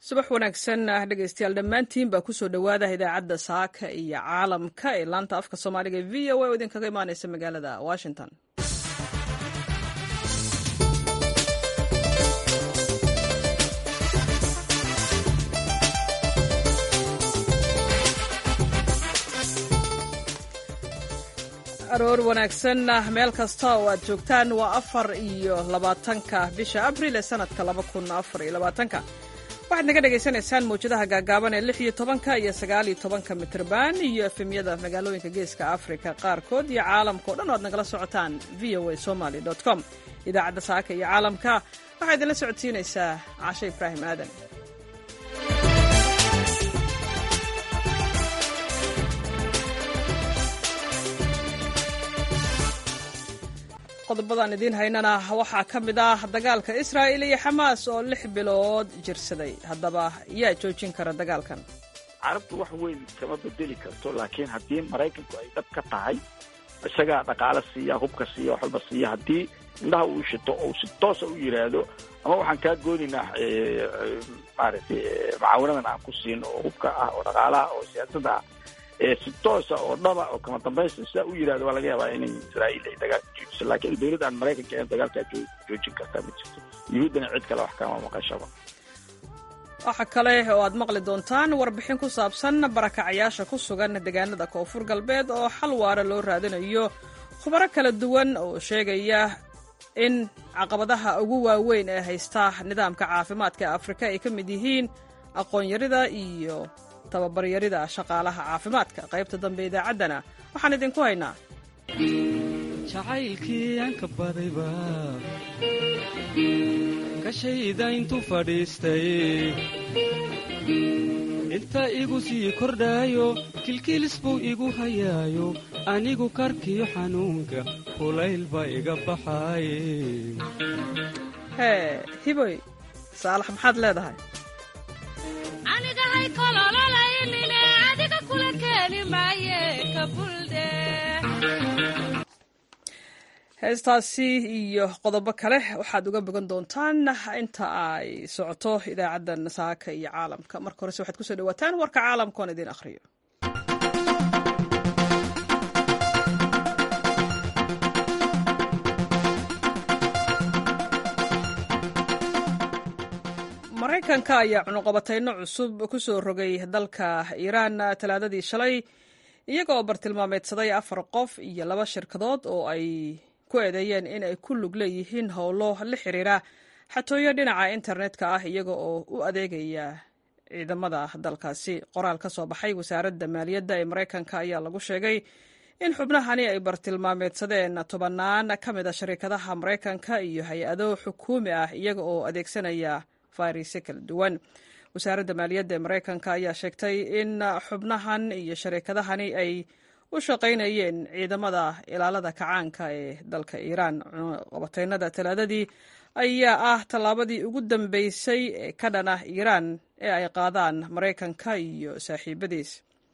subax wanaagsan dhegeystayaal dhammaantiin baa kusoo dhowaada idaacadda saaka iyo caalamka ee laanta afka soomaaliga e v o a oo idinkaga imaaneysa magaalada washington aroor wanaagsan meel kasta oo aad joogtaan waa afar iyo labaatanka bisha abril ee sanadka laba kun afar iyo labaatanka waxaad naga dhagaysanaysaan mawjadaha gaagaaban ee lix iyo tobanka iyo sagaal iyo tobanka mitrban iyo efemyada magaalooyinka geeska africa qaarkood iyo caalamka o dhan o aad nagala socotaan v o a somaly com idaacadda saaka iyo caalamka waxaa idinla socodsiinaysaa cashe ibraahim aadan qodobadaan idiin haynana waxaa ka mid ah dagaalka israa'il iyo xamaas oo lix bilood jirsaday haddaba yaa joojin kara dagaalkan carabtu wax weyn kama bedeli karto laakiin haddii maraykanku ay dhab ka tahay isagaa dhaqaale siiya hubka siiya wax walba siiya haddii indhaha uu shito oo si toosa u yidhaahdo ama waxaan kaa goonaynaa maaragtay mucaawinadan aan ku siin oo hubka ah oo dhaqaalaha oo siyaasadda ah si toosa oo dhaba oo kama dambaysta sidaa u yidhahdo waa laga yaabaa inay israa'iil ay dagaalka joojiso laakiin dowladda aan maraykanka ahayn dagaalkaa joojin kartaa ma jirto yuhuuddana cid kale wax kama maqashaba waxa kale oo aad maqli doontaan warbixin ku saabsan barakacayaasha ku sugan deegaanada koonfur galbeed oo xal waara loo raadinayo khubaro kala duwan oo sheegaya in caqabadaha ugu waaweyn ee haysta nidaamka caafimaadka ee afrika ay ka mid yihiin aqoon-yarida iyo tababaryarida shaqaalaha caafimaadka qaybta dambe idaacaddana waxaan idinku haynaa jacaylkii aanka badayba gashayda intuu fadhiistay inta igu sii kordhaayo kilkiilis buu igu hayaayo anigu karkiyo xanuunka kulayl baa iga baxaaye hee hiboy saalax maxaad leedahay heestaasi iyo qodobo kale waxaad uga bogan doontaan inta ay socoto idaacaddan saaka iyo caalamka marka horese waxaad kusoo dhawaataan warka caalamka oon idiin akhriyo maraykanka ayaa cunuqabatayno cusub ku soo rogay dalka iiraan talaadadii shalay iyagoo bartilmaameedsaday afar qof iyo laba shirkadood oo ay ku eedeeyeen in ay ku lug leeyihiin howlo la xiriira xatooyo dhinaca internetka ah iyaga oo u adeegaya ciidamada dalkaasi qoraal ka soo baxay wasaaradda maaliyadda ee maraykanka ayaa lagu sheegay in xubnahani ay bartilmaameedsadeen tobannaan ka mid a shariikadaha maraykanka iyo hay-ado xukuumi ah iyaga oo adeegsanaya fayrisyo kala duwan wasaaradda maaliyadda ee maraykanka ayaa sheegtay in xubnahan iyo shariikadahani ay u shaqaynayeen ciidamada ilaalada kacaanka ee dalka iiraan qabateynada talaadadii ayaa ah tallaabadii ugu dambeysay ee ka dhan ah iiraan ee ay qaadaan maraykanka iyo saaxiibadiis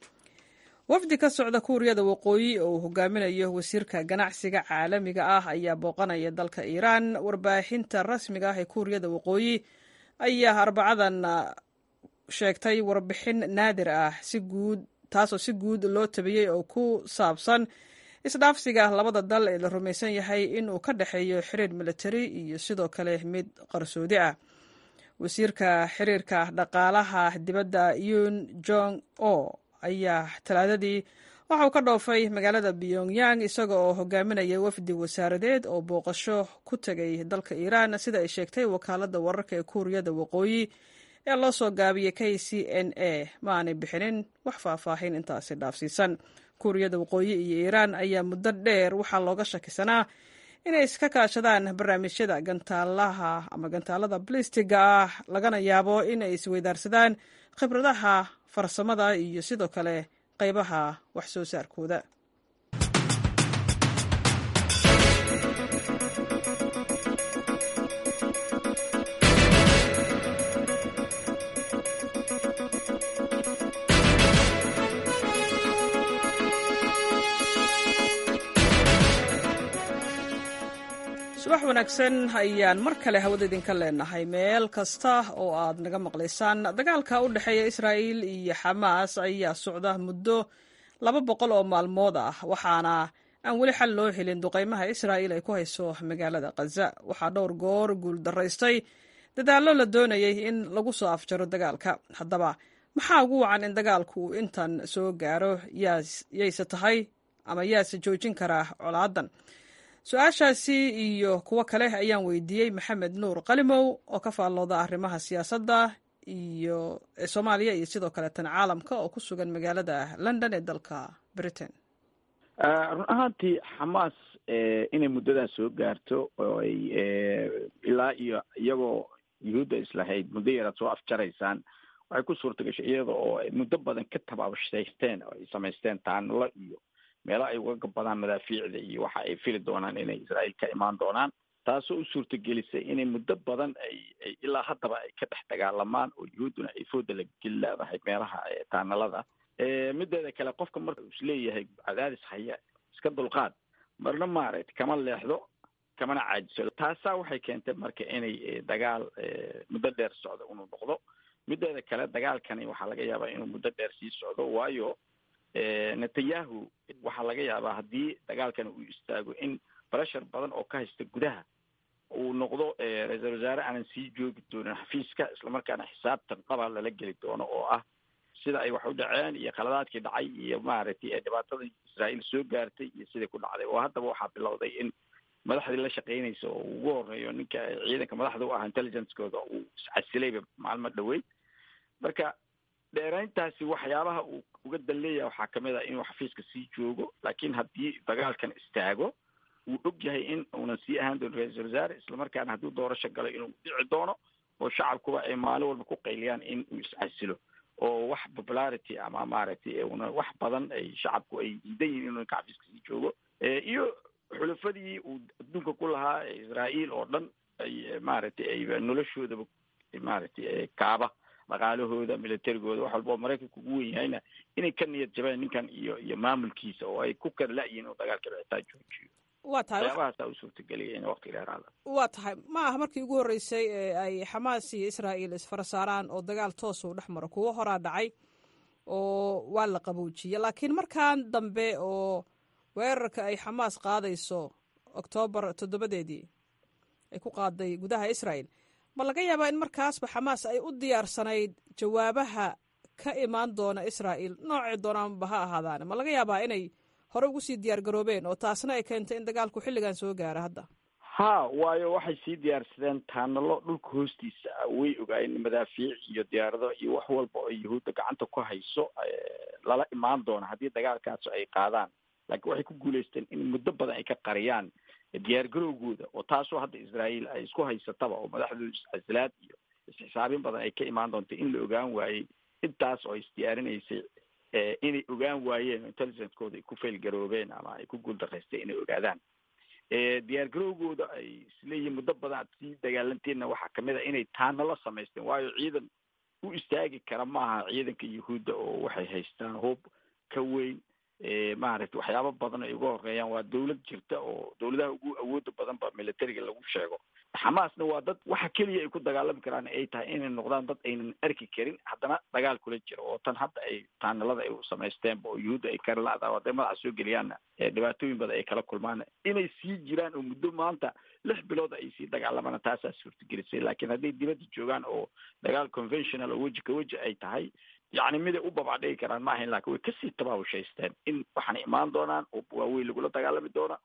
wafdi ka socda kuuriyada waqooyi oo uu hogaaminayo wasiirka ganacsiga caalamiga ah ayaa booqanaya dalka iiraan warbaahinta rasmiga ah ee kuuriyada waqooyi ayaa arbacadan sheegtay warbixin naadir ah si guud taasoo si guud loo tabiyey oo ku saabsan isdhaafsiga labada dal ee la rumaysan yahay in uu ka dhexeeyo xiriir militari iyo sidoo kale mid qarsoodi ah wasiirka xiriirka dhaqaalaha dibadda yun jong o ayaa talaadadii waxauu ka dhoofay magaalada pyongyang isaga oo hogaaminaya wafdi wasaaradeed oo booqasho ku tegay dalka iiraan sida ay sheegtay wakaaladda wararka ee kuuriyada waqooyi ee loo soo gaabiyey k c n a ma aanay bixinin wax faahfaahin intaasi dhaafsiisan kuuriyada waqooyi iyo iiraan ayaa muddo dheer waxaa looga shakisanaa inay iska kaashadaan barnaamijyada gantaalaha ama gantaalada blistiga ah lagana yaabo in ay isweydaarsadaan khibradaha farsamada iyo sidoo kale qaybaha wax soo saarkooda subax subax wanaagsan ayaan mar kale hawada idinka leenahay meel kasta oo aad naga maqlaysaan dagaalka u dhexeeya israa'iil iyo xamaas ayaa socda muddo laba boqol oo maalmood ah waxaana aan weli xal loo helin duqaymaha israa'iil ay ku hayso magaalada khaza waxaa dhowr goor guul daraystay dadaallo la doonayay in lagu soo afjaro dagaalka haddaba maxaa ugu wacan in dagaalku uu intan soo gaaro yayse tahay ama yaase joojin karaa colaadan su-aashaasi iyo kuwo kale ayaan weydiiyey maxamed nuur qalimow oo ka faallooda arrimaha siyaasadda iyo ee soomaaliya iyo sidoo kale tan caalamka oo ku sugan magaalada london ee dalka britain run ahaantii xamaas inay muddadaa soo gaarto oo ay ilaa iyo iyagoo yuhuudda islahayd muddo yaraad soo afjaraysaan waxay ku suurta gashay iyada oo ay muddo badan ka tabaabshaysteen oo ay samaysteen taanalo iyo meelo ay uga gabadaan madaafiicda iyo waxa ay fili doonaan inay israa'iil ka imaan doonaan taasoo u suurtagelisay inay muddo badan ay ay ilaa haddaba ay ka dhex dagaalamaan oo yuhuudduna ay fooda la geli leedahay meelaha taanalada mideeda kale qofka marka uu isleeyahay cadaadis haya iska dulqaad marna maaragtay kama leexdo kamana caajiso taasaa waxay keentay marka inay dagaal muddo dheer socdo inuu noqdo mideeda kale dagaalkani waxaa laga yaabaa inuu muddo dheer sii socdo waayo netanyahu waxaa laga yaabaa haddii dagaalkan uu istaago in breshar badan oo ka haysta gudaha uu noqdo ra-iisal wasaare aanan sii joogi doonin xafiiska islamarkaana xisaabtan dhaba lala geli doono oo ah sida ay wax u dhaceen iyo khaladaadkii dhacay iyo maaragtay dhibaatadii israa'iil soo gaartay iyo sidai ku dhacday oo haddaba waxaa bilowday in madaxdii la shaqaynaysa oo ugu horeeyo ninka ciidanka madaxda u ah intelligencekooda uu iscasilayba maalmo dhaweyd marka dheerayntaasi waxyaabaha uu uga dan leeyahay waxaa kamid ah inuu xafiiska sii joogo laakiin haddii dagaalkan istaago wuu og yahay in uunan sii ahaan doonin ra-iisal wasaare islamarkaana hadduu doorasho galo inuu dhici doono oo shacabkuba ay maalin walba ku qayliyaan in uu iscasilo oo wax popularity ama maaragtay una wax badan ay shacabku ay diidan yihin inuu ninka xafiiska sii joogo iyo xulafadii uu adduunka ku lahaa israa'iil oo dhan ay maaragtay ay noloshoodaba maaragtay kaaba dhaqaalahooda militarigooda wax walba oo maraykanka ugu wen yahayna inay ka niyad jabeen ninkan iyo iyo maamulkiisa oo ay ku kala la-yihin inuu dagaalka dhicitaan joojiyo waa tahay waxyaabahaasa u suurtageliya in waqti dheeraada waa tahay ma aha markii ugu horreysay ee ay xamaas iyo israa'iil isfara saaraan oo dagaal toos uu dhex maro kuwo horaa dhacay oo waa la qaboojiyey laakiin markan dambe oo weerarka ay xamaas qaadayso oktoobar toddobadeedii ay ku qaaday gudaha israa'el ma laga yaabaa in markaasba xamaas ay u diyaarsanayd jawaabaha ka imaan doona israa'iil noocay doonaanba ha ahaadaane ma laga yaabaa inay hore ugu sii diyaar garoobeen oo taasna ay keentay in dagaalku xilligan soo gaara hadda ha waayo waxay sii diyaarsadeen taanalo dhulka hoostiisa ah way ogaayeen madaafiic iyo diyaarado iyo wax walba oo yuhuudda gacanta ku hayso lala imaan doona haddii dagaalkaas ay qaadaan laakiin waxay ku guulaysteen in muddo badan ay ka qariyaan diyaar garowgooda oo taasoo hadda israa'iil ay isku haysataba oo madaxdooda iscasilaad iyo isxisaabin badan ay ka imaan doonta in la ogaan waayey intaas oo ay isdiyaarinaysay inay ogaan waayeen oo intelligencekooda ay ku fail garoobeen ama ay ku guuldaraysteen inay ogaadaan diyaar garowgooda ay isleeyihin muddo badan aad sii dagaalanteenna waxaa kamid a inay taanala samaysteen waayo ciidan u istaagi kara maaha ciidanka yuhuudda oo waxay haystaan hub ka weyn maaragtay waxyaaba badan ay uga horeeyaan waa dawlad jirta oo dawladaha ugu awooda badan ba militariga lagu sheego xamaasna waa dad waxa keliya ay ku dagaalami karaan ay tahay inay noqdaan dad aynan arki karin haddana dagaal kula jiro oo tan hadda ay taanalada ay samaysteenba oo yuhuudda ay kala la-da hadday madaxa soo geliyaanna dhibaatooyin badan ay kala kulmaan inay sii jiraan oo muddo maanta lix bilood ay sii dagaalamaan taasaa suurtagelisay laakiin hadday dibadda joogaan oo dagaal conventional oo weji ka weji ay tahay yacni miday u babacdhigi karaan ma ahayn lakin way kasii tabaabushaysteen in waxaana imaan doonaan oo waaweyn lagula dagaalami doona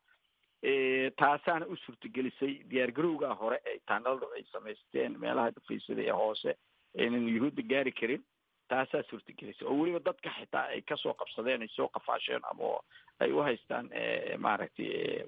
taasaana u suurtagelisay diyaar garowgaa hore ee taanaladu ay samaysteen meelaha dhufaysada ee hoose aynan yuhuudda gaari karin taasaa suurtagelisay oo weliba dadka xitaa ay kasoo qabsadeen ay soo qafaasheen ama ay u haystaan maaragtay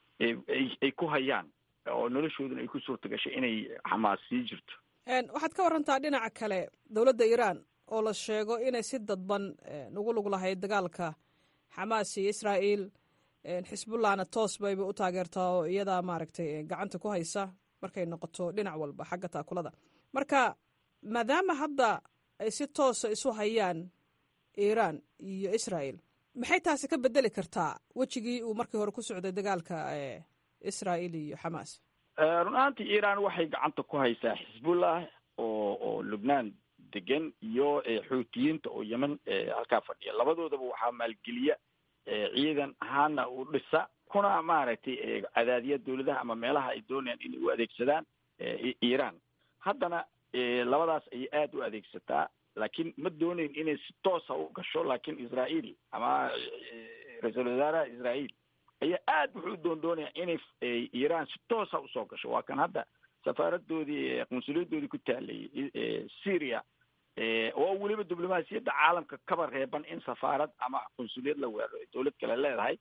ay ku hayaan oo noloshooduna ay ku suurta gashay inay xamaas sii jirto waxaad ka warantaa dhinaca kale dowladda iiraan oo la sheego inay si dadban ugu lug lahayd dagaalka xamaas iyo israa'iil xisbullahna toos bayba u taageertaa oo iyadaa maaragtay gacanta ku haysa markay noqoto dhinac walba xagga taakulada marka maadaama hadda ay si toosa isu hayaan iiraan iyo israa'iil maxay taasi ka bedeli kartaa wejigii uu markii hore ku socday dagaalka israa'iil iyo xamaas run ahaantii iran waxay gacanta ku haysaa xisbullah oo oo lubnaan degan iyo xuutiyiinta oo yemen halkaa fadhiya labadoodaba waxaa maalgeliya ciidan ahaana u dhisa kuna maaragtay cadaadiya dawladaha ama meelaha ay doonayaan inay u adeegsadaan iran haddana labadaas ayay aada u adeegsataa laakiin ma dooneyn inay si toosa u gasho laakiin israael ama ra-iisul wasaaraha israael ayaa aad wuxuu doon doonaya inay iran si toosa usoo gasho waa kan hadda safaaradoodii qunsuliyadoodii ku taalayay syria oo weliba diblomaasiyadda caalamka kaba reeban in safaarad ama qunsuliyad la weeraro dawlad kale leedahay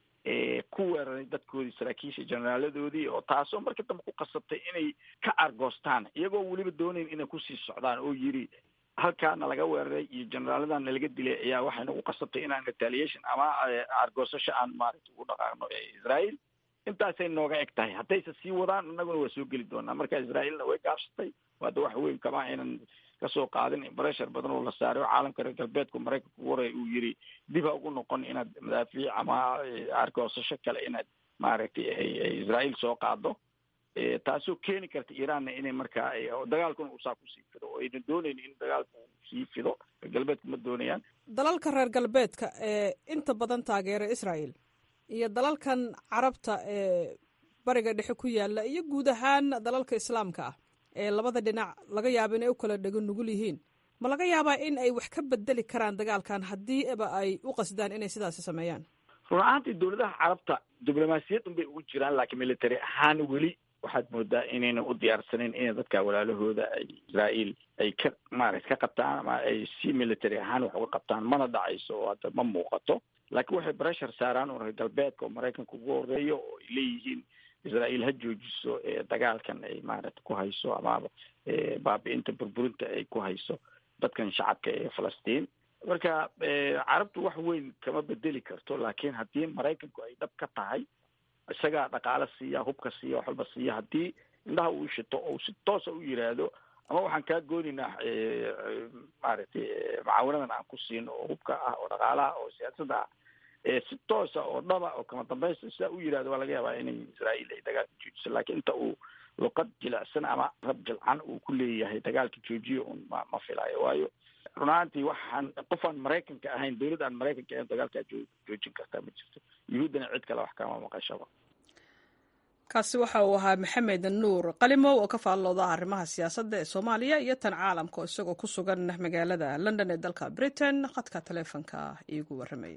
ku weeraray dadkoodii saraakiisha generaaladoodii oo taasoo marka dambe ku qasabtay inay ka argoostaan iyagoo weliba doonayn inay kusii socdaan oo yiri halkaana laga weeraray iyo generaaladan nalaga dilay ayaa waxay nagu qasabtay inaan retaliation ama argoosasho aan maaragta ugu dhaqaaqno israel intaasay nooga eg tahay haddayse sii wadaan innaguna waa soo geli doonaa marka israaelna way gaabsatay hadda wax weyn kama aynan kasoo qaadin breshar badan oo la saaray oo caalamka reer galbeedku maraykanka ugu horay uu yiri dib ha ugu noqon inaad madaafiic ama argoosasho kale inaad maaragtay israel soo qaado taasoo keeni karta iranna inay markaa dagaalkuna usaa kusii fido oo ayna dooneyn in dagaalku sii fido reer galbeedku ma doonayaan dalalka reer galbeedka ee inta badan taageera israel iyo dalalkan carabta ee bariga dhexe ku yaala iyo guud ahaan dalalka islaamka ah ee labada dhinac laga yaabo inay u kala dhego nugul yihiin ma laga yaabaa in ay wax ka bedeli karaan dagaalkan haddiiba ay u qasdaan inay sidaasi sameeyaan run ahaantii dawladaha carabta diblomaasiyadun bay ugu jiraan laakiin military ahaan weli waxaad moodaa inayna u diyaarsanayn inay dadka walaalahooda ay israael ay ka maarata ka qabtaan ama ay si military ahaan wax uga qabtaan mana dhacayso oo hadda ma muuqato laakiin waxay breshar saaraan oo reer galbeedka oo maraykanka ugu horeeyo oo ay leeyihiin israel ha joojiso dagaalkan ay maarata ku hayso ama baabi-inta burburinta ay ku hayso dadkan shacabka ee falastiin marka carabtu wax weyn kama bedeli karto laakiin haddii maraykanku ay dhab ka tahay isagaa dhaqaale siiya hubka siiya wax walba siiya haddii indhaha uu shito oo si toosa u yiraahdo ama waxaan kaa goonaynaa maaragtay mucaawinadan aan ku siino oo hubka ah oo dhaqaalaha oo siyaasadda ah si toosa oo dhaba oo kama dambaysta sidaa u yirahdo waa laga yaabaa inay israael ay dagaalka joojiso laakiin inta uu luqad jilicsan ama rab jilcan uu ku leeyahay dagaalka joojiyo un ma ma filaayo waayo run ahaantii waxaan qofaan maraykanka ahayn dawlad aan maraykanka ahayn dagaalkaa joo joojin kartaa ma jirto yuhuuddana cid kale wax kama maqashaba kaasi waxa uu ahaa maxamed nuur qalimow oo ka faallooda arrimaha siyaasadda ee soomaaliya iyo tan caalamka isagoo ku sugan magaalada london ee dalka britain khadka taleefonka iigu warramayay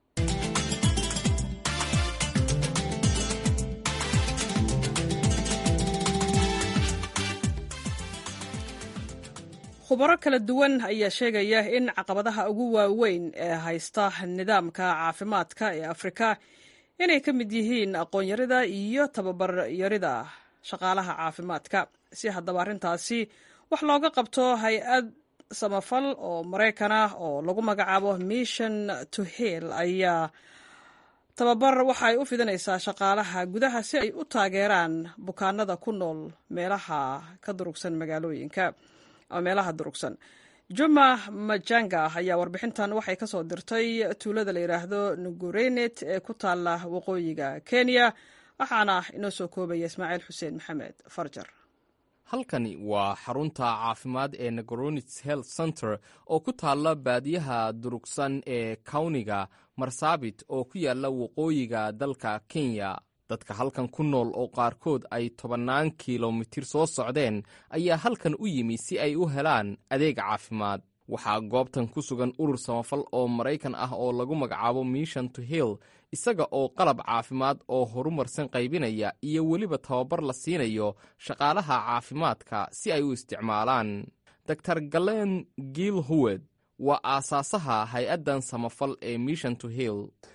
khubaro kala duwan ayaa sheegaya in caqabadaha ugu waaweyn ee haysta nidaamka caafimaadka ee afrika inay ka mid yihiin aqoon-yarida iyo tababar-yarida shaqaalaha caafimaadka si haddaba arrintaasi wax looga qabto hay-ad samafal oo maraykan ah oo lagu magacaabo mission to hill ayaa tababar waxa ay u fidinaysaa shaqaalaha gudaha si ay u taageeraan bukaanada ku nool meelaha ka durugsan magaalooyinka ama meelaha durugsan juma majanga ayaa warbixintan waxay ka soo dirtay tuulada la yidhaahdo nugurenet ee ku taala waqooyiga kenya waxaana inoo soo koobaya ismaaciil xuseen maxamed farjar halkani waa xarunta caafimaad ee negoronits health center oo ku taalla baadiyaha durugsan ee kawniga marsaabit oo ku yaalla waqooyiga dalka kenya dadka halkan ku nool oo qaarkood ay tobannaan kilomitir soo socdeen ayaa halkan u yimi si ay u helaan adeeg caafimaad waxaa goobtan ku sugan urur samafal oo maraykan ah oo lagu magacaabo mission to hill isaga oo qalab caafimaad oo horumarsan qaybinaya iyo weliba tababar la siinayo shaqaalaha caafimaadka si ay u isticmaalaan dor galen giil howed waa aasaasaha hay-addan samafal ee mission to hill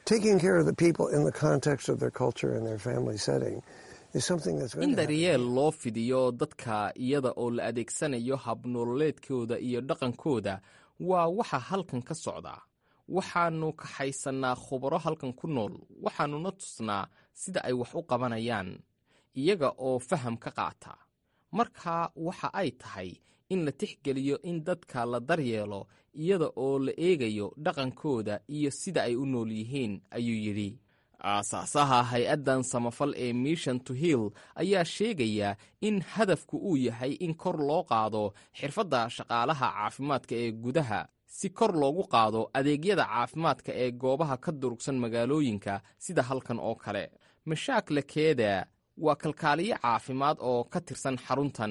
in daryeel loo fidiyo dadka iyada oo la adeegsanayo habnololeedkooda iyo dhaqankooda waa waxa halkan ka socda waxaannu kaxaysannaa khubaro halkan ku nool waxaannuna tusnaa sida ay wax u qabanayaan iyaga oo faham ka qaata marka waxa ay tahay in la tixgeliyo in dadka la daryeelo iyada oo la eegayo dhaqankooda iyo sida ay u nool yihiin ayuu yidhi aasaasaha hay-addan samafal ee mission to hill ayaa sheegaya in hadafku uu yahay in kor loo qaado xirfadda shaqaalaha caafimaadka ee gudaha si kor loogu qaado adeegyada caafimaadka ee goobaha ka durugsan magaalooyinka sida halkan oo kale mashaak lakeeda waa kalkaaliye caafimaad oo ka tirsan xaruntan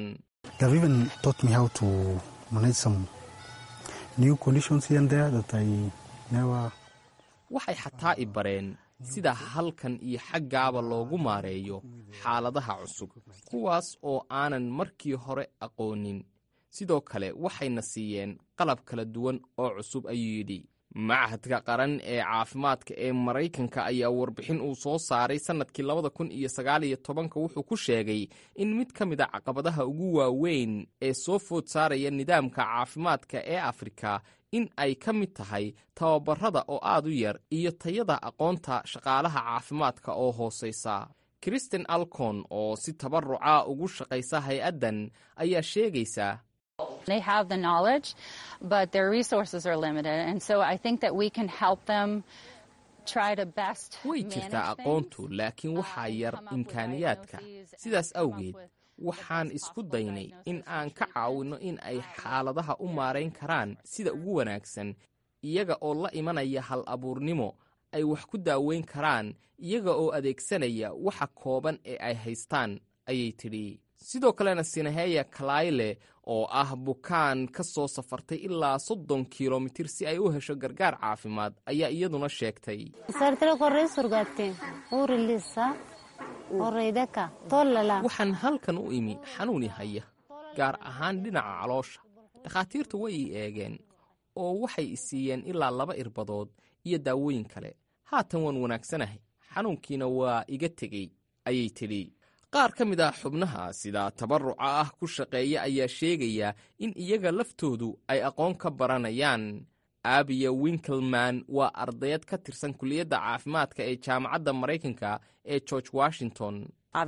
waxay xataa i bareen sida halkan iyo xaggaaba loogu maareeyo xaaladaha cusub kuwaas oo aanan markii hore aqoonin sidoo kale waxayna siiyeen qalab kala duwan oo cusub ayuu yidhi machadka qaran ee caafimaadka ee maraykanka ayaa warbixin uu soo saaray sannadkii labada kun iyo sagaaliyo tobanka wuxuu ku sheegay in mid ka mid a caqabadaha ugu waaweyn ee soo food saaraya nidaamka caafimaadka ee afrika in ay ka mid tahay tababarada oo aad u yar iyo tayada aqoonta shaqaalaha caafimaadka oo hoosaysa kristen alcon oo si tabaruca ugu shaqaysa hay-addan ayaa sheegaysa They have the knowledge, but their resources are limited. And so I think that we can help them try to best way jirtaa aqoontu laakiin waxaa yar imkaaniyaadka sidaas awgeed waxaan isku daynay in aan ka caawinno in ay xaaladaha u maarayn karaan sida ugu wanaagsan iyaga oo la imanaya hal abuurnimo ay wax ku daaweyn karaan iyaga oo adeegsanaya waxa kooban ee ay haystaan ayay tidhi sidoo kalena sinaheya kalayle oo ah bukaan ka soo safartay ilaa soddon kilomitir si ay u hesho gargaar caafimaad ayaa iyaduna sheegtay waxaan halkan u imi xanuuni haya gaar ahaan dhinaca caloosha dhakhaatiirtu way ii eegeen oo waxay i siiyeen ilaa laba irbadood iyo daawooyin kale haatan waan wanaagsanahay xanuunkiina waa iga tegey ayay tidhi qaar ka mid ah xubnaha sida tabaruca ah ku shaqeeya ayaa sheegaya in iyaga laftoodu ay aqoon ka baranayaan abiya winkelman waa ardayad ka tirsan kuliyadda caafimaadka ee jaamacadda maraykanka ee george washington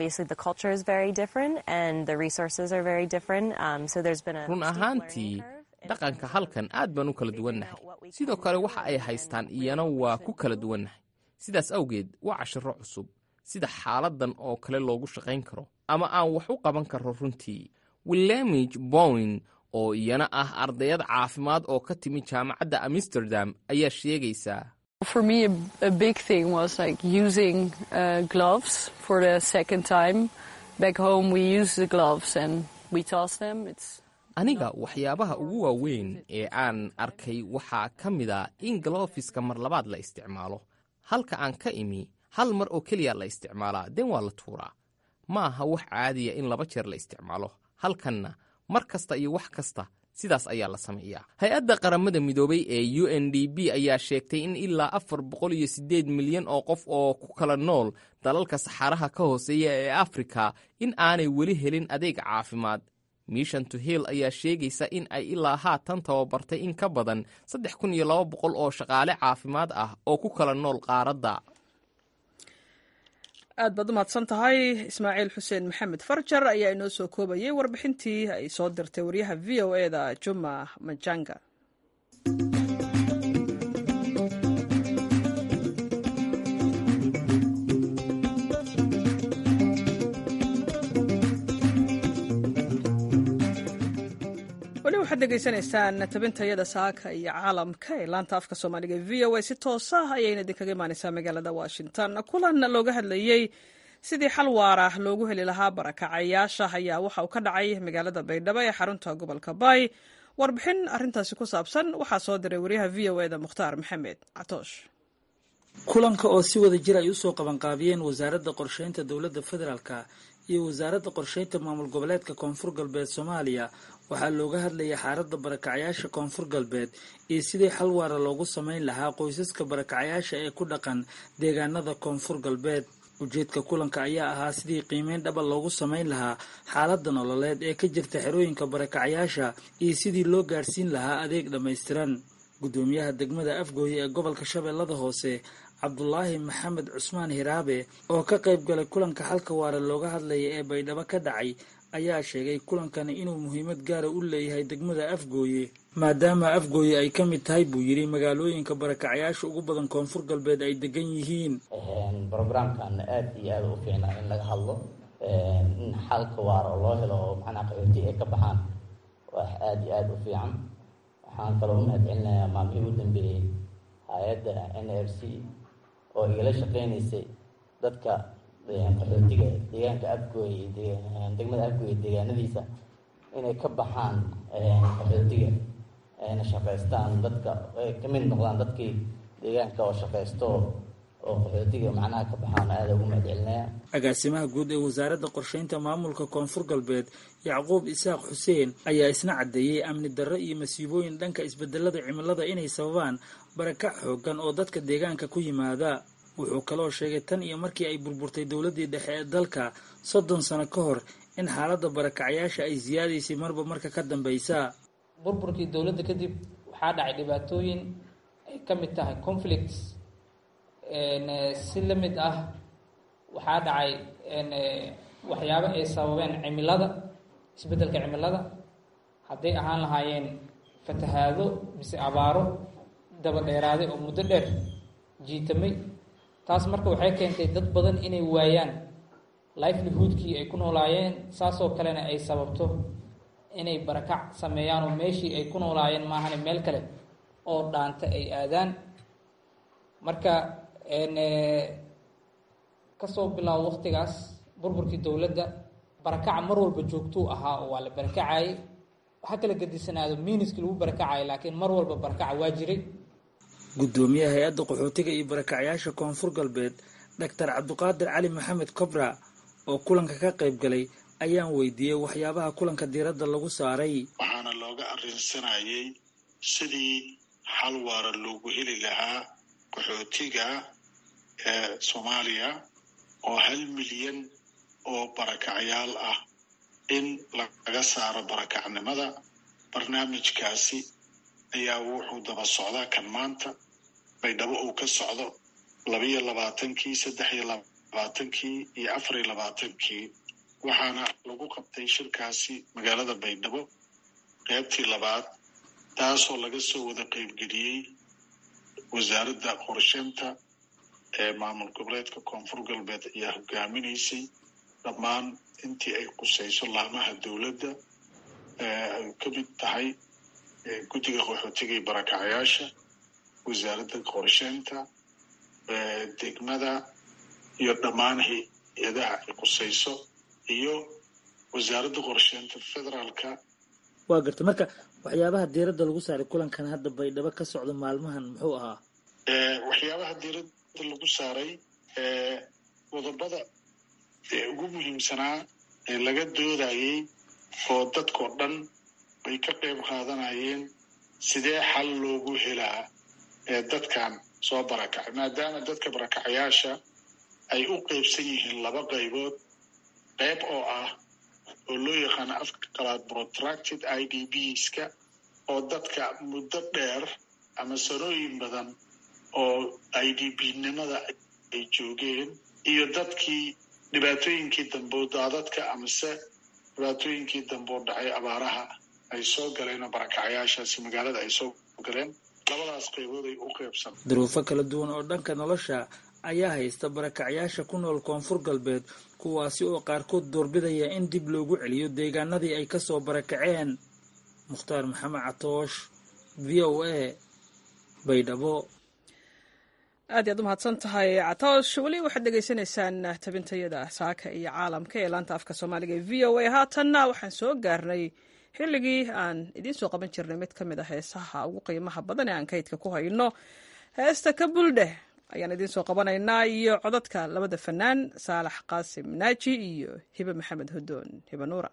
run ahaantii dhaqanka halkan aad baan u kala duwannahay sidoo kale waxa ay haystaan iyana waa ku kala duwannahay sidaas awgeed waa cashiro cusub sida xaaladan oo kale loogu shaqayn karo ama aan wax u qaban karo runtii willamij bowen oo iyana ah ardayad caafimaad oo ka timi jaamacadda amsterdam ayaa sheegaysaa aniga waxyaabaha ugu waaweyn ee aan arkay waxaa ka mid a in galofiska mar labaad la isticmaalo halka aan ka imi hal mar oo keliya la isticmaalaa den waa la tuuraa ma aha wax caadiya in laba jeer la isticmaalo halkanna mar kasta iyo wax kasta sidaas ayaa la sameeyaa hay-adda qaramada midoobay ee u n d b ayaa sheegtay in ilaa afar boqol iyo siddeed milyan oo qof oo ku kala nool dalalka saxaaraha ka hooseeya ee afrika in aanay weli helin adeeg caafimaad mission to hill ayaa sheegaysa in ay ilaa haatan tababartay in ka badan saddex kun iyo laba boqol oo shaqaale caafimaad ah oo ku kala nool qaaradda aad baad u mahadsan tahay ismaaciil xuseen maxamed farjar ayaa inoo soo koobayay warbixintii ay soo dirtay wariyaha v o e da juma majanga weli waxaad degeysanaysaan tabintayada saaka iyo caalamka ee laanta afka soomaaliga e v o a si toosa ayayna idinkaga imaaneysaa magaalada washington kulan looga hadlayey sidii xal waara loogu heli lahaa barakacayaasha ayaa waxa uu ka dhacay magaalada baydhabo ee xarunta gobolka baay warbixin arintaasi ku saabsan waxaa soo diray wariyaha v o e da mukhtaar maxamed catoosh kulanka oo si wada jir ay usoo qabanqaabiyeen wasaaradda qorsheynta dowladda federaalka iyo wasaaradda qorsheynta maamul goboleedka koonfur galbeed soomaaliya waxaa looga hadlayay xaaladda barakacayaasha koonfur galbeed iyo sidii xal waara loogu sameyn lahaa qoysaska barakacayaasha ee ku dhaqan deegaanada koonfur galbeed ujeedka kulanka ayaa ahaa sidii qiimeyn dhaba loogu sameyn lahaa xaaladda nololeed ee ka jirta xerooyinka barakacayaasha iyo sidii loo gaadhsiin lahaa adeeg dhammaystiran guddoomiyaha degmada afgooye ee gobolka shabeellada hoose cabdulaahi maxamed cusmaan hiraabe oo ka qayb galay kulanka xalka waara looga hadlaya ee baydhabo ka dhacay ayaa sheegay kulankani inuu muhiimad gaara u leeyahay degmada afgooye maadaama afgooye ay ka mid tahay buu yidhi magaalooyinka barakacyaasha ugu badan koonfur galbeed ay degan yihiin brogramkan aad iyo aada u fiicnaa in laga hadlo in xalka waara oo loo helo oo macnaha qaxooti ay ka baxaan wax aada iyo aada u fiican waxaan kaloo umahad celinayaa maalmihii u dambeeyey hay-adda n r c oo igala shaqeynaysay dadka qaxootiga deegaanka afgooy degmada afgooy deegaanadiisa inay ka baxaan qaxootiga ayna shaqaystaan dadka ay ka mid noqdaan dadkii deegaanka oo shaqaysto oo qaxootiga macnaha ka baxaan aada ugu mahadcelinaya agaasimaha guud ee wasaaradda qorsheynta maamulka koonfur galbeed yacquub isaaq xuseen ayaa isna caddeeyey amni darro iyo masiibooyin dhanka isbedelada cimilada inay sababaan barakac xoogan oo dadka deegaanka ku yimaada wuxuu kaloo sheegay tan iyo markii ay burburtay dowladdii dhexe ee dalka soddon sano ka hor in xaaladda barakacyaasha ay siyaadaysay marba marka ka dambaysa burburkii dowladda kadib waxaa dhacay dhibaatooyin ay ka mid tahay conflicts si la mid ah waxaa dhacay waxyaabo ay sababeen cimilada isbeddelka cimilada hadday ahaan lahaayeen fatahaado mise abaaro daba dheeraaday oo muddo dheer jiitamay taas marka waxay keentay dad badan inay waayaan livelihoodkii ay ku noolaayeen saasoo kalena ay sababto inay barakac sameeyaan oo meeshii ay ku noolaayeen maahane meel kale oo dhaanta ay aadaan marka kasoo bilaabo waqtigaas burburkii dowladda barakaca mar walba joogtuu ahaa oo waa la barakacayay ha kala gedisanaado miiniskii lagu barakacayay laakiin mar walba barakaca waa jiray guddoomiyaha hay-adda qaxootiga iyo barakacyaasha koonfur galbeed doctor cabdiqaadir cali maxamed cobra oo kulanka ka qayb galay ayaan weydiiyey waxyaabaha kulanka diiradda lagu saaray waxaana looga arrinsanayay sidii xal waara loogu heli lahaa qaxootiga ee soomaaliya oo hal milyan oo barakacyaal ah in laga saaro barakacnimada barnaamijkaasi ayaa wuxuu daba socdaa kan maanta baydhabo uu ka socdo labiyo labaatankii saddex iyo labaatankii iyo afar iyo labaatankii waxaana lagu qabtay shirkaasi magaalada baydhabo qaybtii labaad taasoo laga soo wada qaybgeliyey wasaaradda qorsheynta ee maamul goboleedka koonfur galbeed ayaa hogaaminaysay dhammaan intii ay qusayso laamaha dowladda ay ka mid tahay guddiga qaxootiga iyo barakacyaasha wasaaradda qorsheynta degmada iyo dhammaan hay-adaha ay qusayso iyo wasaaradda qorsheynta federaalka waa garta marka waxyaabaha diiradda lagu saaray kulankan hadda baydhabo ka socda maalmahan muxuu ahaa waxyaabaha diiradda lagu saaray qodobada ugu muhiimsanaa ee laga doodayey oo dadkao dhan bay ka qayb qaadanayeen sidee xal loogu helaa ee dadkan soo barakacay maadaama dadka barakacayaasha ay u qaybsan yihiin laba qaybood qayb oo ah oo loo yaqaano afka qalaad protracted i d bska oo dadka muddo dheer ama sanooyin badan oo i d b nimada ay joogeen iyo dadkii dhibaatooyinkii dambe daadadka amase dhibaatooyinkii dambe oo dhacay abaaraha ay soo galeen oo barakacyaashaasi magaalada ay soo galeen labadaas qaybood ay u qaybsan duruufo kala duwan oo dhanka nolosha ayaa haysta barakacyaasha ku nool koonfur galbeed kuwaasi oo qaarkood doorbidaya in dib loogu celiyo deegaanadii ay ka soo barakaceen mukhtaar maxamed catoosh v o a baydhabo aad iyaad u mahadsan tahay catoosh weli waxaad dhegaysanaysaan tabintayada saaka iyo caalamka ee laanta afka soomaaliga ee v o a haatanna waxaan soo gaarnay xilligii aan idiin soo qaban jirnay mid ka mid a heesaha ugu qiimaha badan ee aan kaydka ku hayno heesta ka buldheh ayaan idiin soo qabanaynaa iyo codadka labada fanaan saalax qaasim naaji iyo hibe maxamed hodoon hibe nuura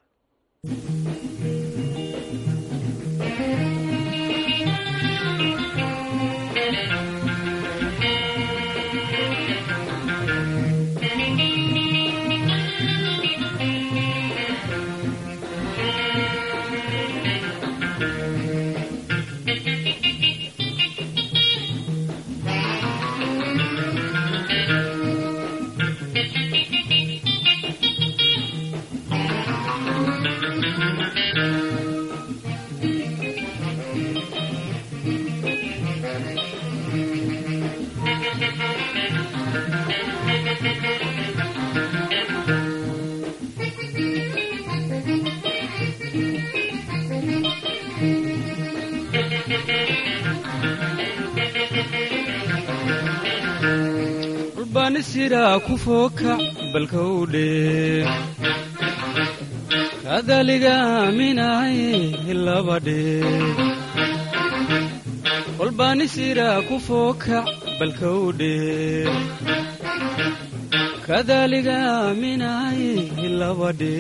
ulbaanisiraa ku fookac balkowdhe kadaliga aaminaaye labadhe ulbaanisiraa ku fookac balkowdhe kadaliga aaminaaye labadhe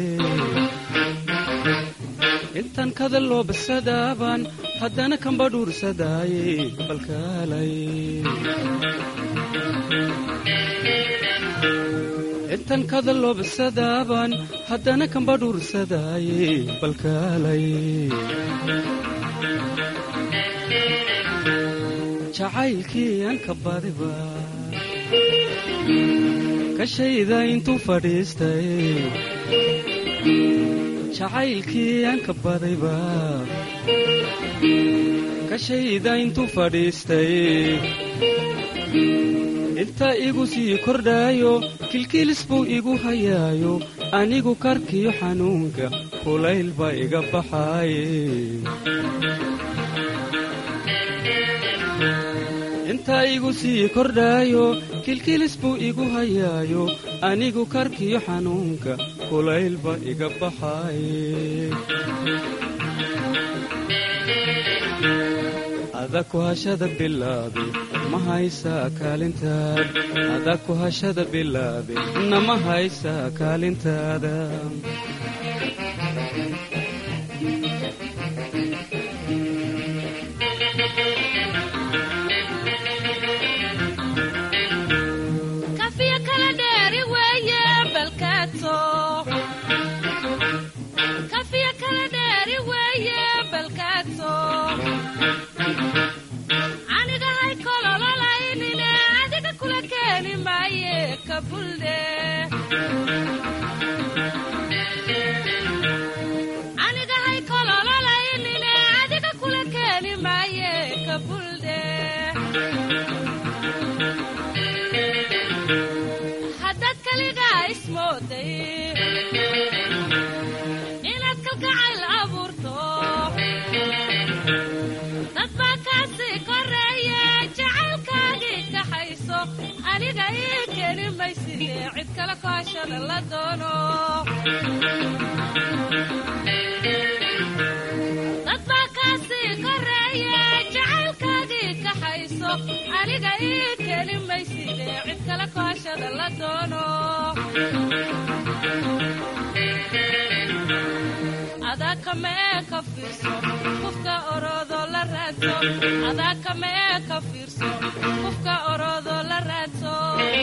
intan kada loo basadaaban haddana kambadhuursadaaye balkaalay intan kada loo basadaaban haddana kambadhuursadaaye balkaalay jacaylkii aan ka badiba kashayda intuu fadhiistay jacaylkii aan ka badayba kashayda intuu fadhiistay inta igu sii kordhaayo kilkiilis buu igu hayaayo anigu karkiyo xanuunka kulayl baa iga baxaaye inta igu sii kordhaayo kilkiilis buu igu hayaayo anigu karkiyo xanuunka kulayl baa iga baxaaye ada ku hashada bilaabe ma haysaa kaalintaada ada ku hashada bilaabe nama haysaa kaalintaada kafiya kala dheeri weeye balkaato kafiya kala dheeri weeye balkaato anigahay kolololaynine adiga kula keeni maaye kabuldhe anigahay kolololaynine adiga kula keeni maaye kabuldhe haddaad kaligaa ismooday inaad kalgacayl abuurto dad baa kaasii koreeye jacaylkaagii kaxayso aniga ii keeni mayside cid kale kaashada la doono dad baa kaasii koreeye jacaylkaagii kaxayso aniga ii keeni mayside cid kale kaashada la doono adaa kamee ka fiirso qofka oroodoo la raadso adaa kamee ka fiirso qofka oroodoo la raadso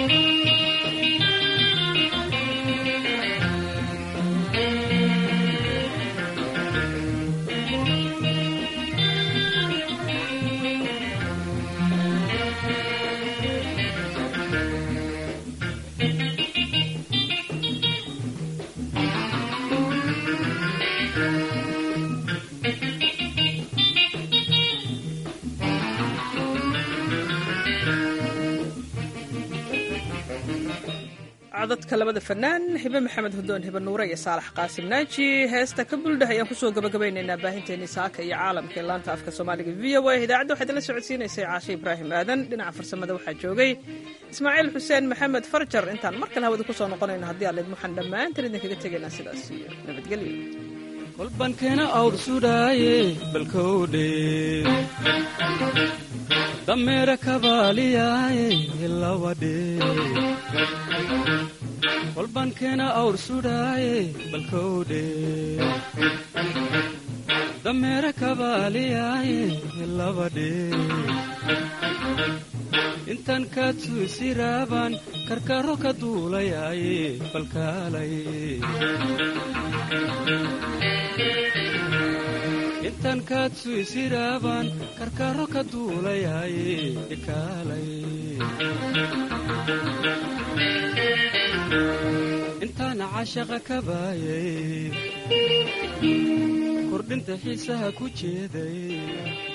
codadka labada fanaan hibe maxamed hudoon hibe nuure iyo saalax qaasim naaji heesta ka buldhah ayaan kusoo gabagabaynaynaa baahinteennii saaka iyo caalamka ee laanta afka soomaaliga v o a idaacadda waxaad la socodsiinaysay caashe ibraahim aadan dhinaca farsamada waxaa joogay ismaaciil xuseen maxamed farjar intaan mar kale hawada kusoo noqonayno haddii aleed waxaan dhammaantan idinkaga tegaynaa sidaas iyo nabadgelyo kolbankeena awr sudhaaye balkowdhe dameera kabaaliyaaye labadhe kolbankeena awr sudhaaye balkowdhe dameera kabaaliyaaye labadhe intan kaadsu isiraabaan karkaro ka duulayaaye balkaalay intan kaadsu isiraabaan karkaro ka duulayaaye ikaalay intaana cashaqa ka baayay kordhinta xiisaha ku jeeday